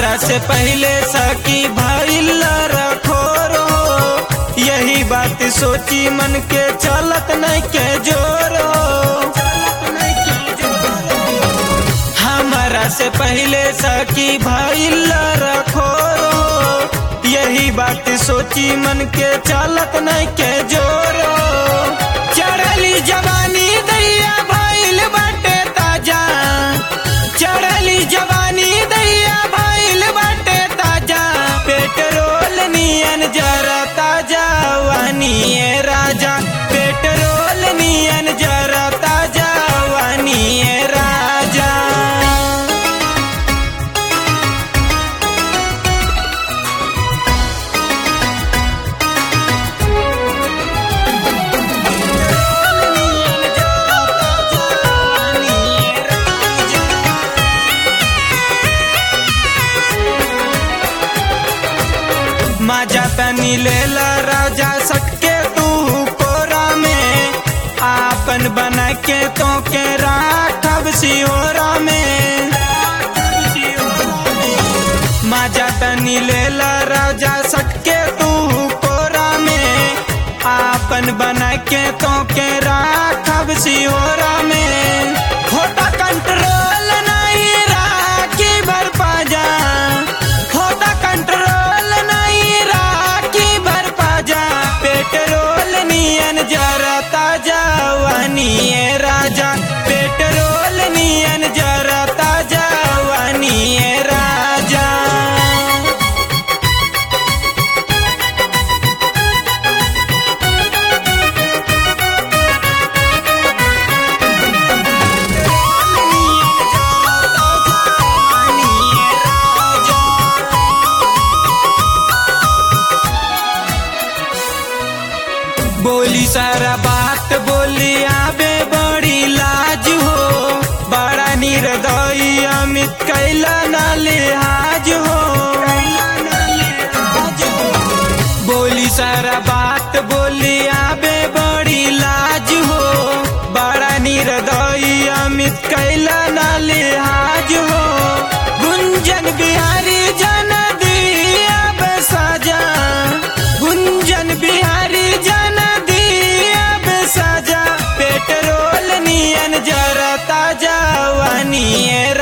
हमारा से पहले सकी भइल रखो रो यही बात सोची मन के चलत नहीं के जोरो हमारा से पहले सकी भइल रखो रो यही बात सोची मन के चलत नहीं के जोरो चढ़ली जवानी दैया भइल बाटे ताजा चढ़ली जवानी दैया भइल बाटे ताजा पेट्रोल नियन जरा ताजा वानिए राजा पेट्रोल नियन जरा ताजा वानिए राजा मजा तनी लेला राजा सटके तू कोरा में आपन बना के तो के राखब सिहोरा में मजा तनी लेला राजा सटके तू कोरा में आपन बना के तो के राखब सिहोरा में होता कंट्रोल नहीं राखी भर पाजा होता कंट्रोल नहीं राखी भर पाजा पेट्रोल नियन जरा ताजा वानिए राजा पेट्रोल नियन जरा ताजा वानिए राजा बोली सारा बात बोली आबे बड़ी लाज हो बड़ा निर्दयी अमित कैला ना लिहाज हो बोली सारा बात बोली आबे बड़ी लाज हो बड़ा निर्दयी अमित कैला ना लिहाज हो गुंजन बिहारी जन दिया साजा गुंजन बिहारी जन दिया साजा पेट्रोल नियन जरा ताजा वानिए